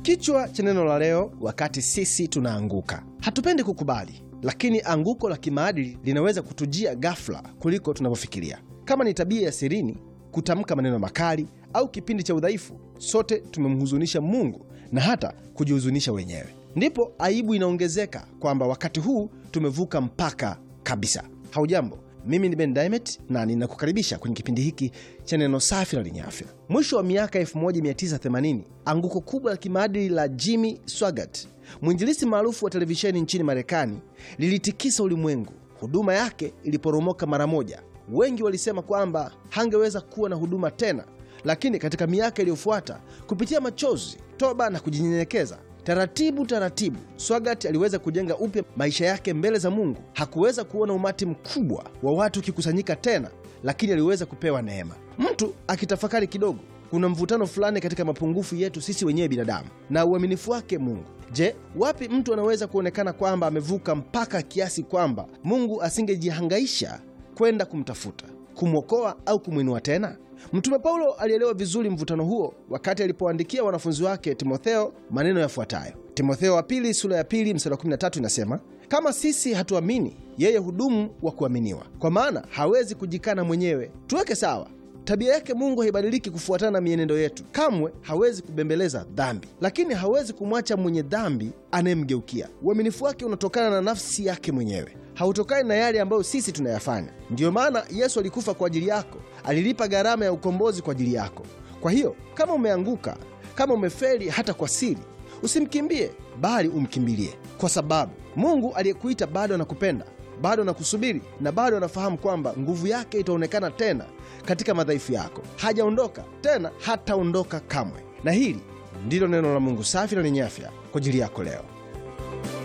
Kichwa cha neno la leo: wakati sisi tunaanguka. Hatupendi kukubali, lakini anguko la kimaadili linaweza kutujia ghafla kuliko tunavyofikiria. Kama ni tabia ya sirini, kutamka maneno makali au kipindi cha udhaifu, sote tumemhuzunisha Mungu na hata kujihuzunisha wenyewe. Ndipo aibu inaongezeka kwamba wakati huu tumevuka mpaka kabisa. Haujambo, mimi ni Ben Diamond na ninakukaribisha kwenye kipindi hiki cha neno safi na lenye afya. Mwisho wa miaka 1980 anguko kubwa la kimaadili la Jimmy Swaggart, mwinjilisi maarufu wa televisheni nchini Marekani, lilitikisa ulimwengu. Huduma yake iliporomoka mara moja. Wengi walisema kwamba hangeweza kuwa na huduma tena, lakini katika miaka iliyofuata, kupitia machozi, toba na kujinyenyekeza taratibu taratibu, Swaggart aliweza kujenga upya maisha yake mbele za Mungu. Hakuweza kuona umati mkubwa wa watu ukikusanyika tena, lakini aliweza kupewa neema. Mtu akitafakari kidogo, kuna mvutano fulani katika mapungufu yetu sisi wenyewe binadamu na uaminifu wake Mungu. Je, wapi mtu anaweza kuonekana kwamba amevuka mpaka kiasi kwamba Mungu asingejihangaisha kwenda kumtafuta, kumwokoa au kumwinua tena? Mtume Paulo alielewa vizuri mvutano huo wakati alipoandikia wanafunzi wake Timotheo maneno yafuatayo. Timotheo wa pili sura ya pili mstari wa 13 inasema, kama sisi hatuamini, yeye hudumu wa kuaminiwa, kwa maana hawezi kujikana mwenyewe. Tuweke sawa tabia yake Mungu haibadiliki kufuatana na mienendo yetu. Kamwe hawezi kubembeleza dhambi, lakini hawezi kumwacha mwenye dhambi anayemgeukia. Uaminifu wake unatokana na nafsi yake mwenyewe, hautokani na yale ambayo sisi tunayafanya. Ndiyo maana Yesu alikufa kwa ajili yako, alilipa gharama ya ukombozi kwa ajili yako. Kwa hiyo kama umeanguka, kama umefeli hata kwa siri, usimkimbie, bali umkimbilie, kwa sababu Mungu aliyekuita bado anakupenda bado anakusubiri na bado anafahamu kwamba nguvu yake itaonekana tena katika madhaifu yako. Hajaondoka tena, hataondoka kamwe. Na hili ndilo neno la Mungu safi na lenye afya kwa ajili yako leo.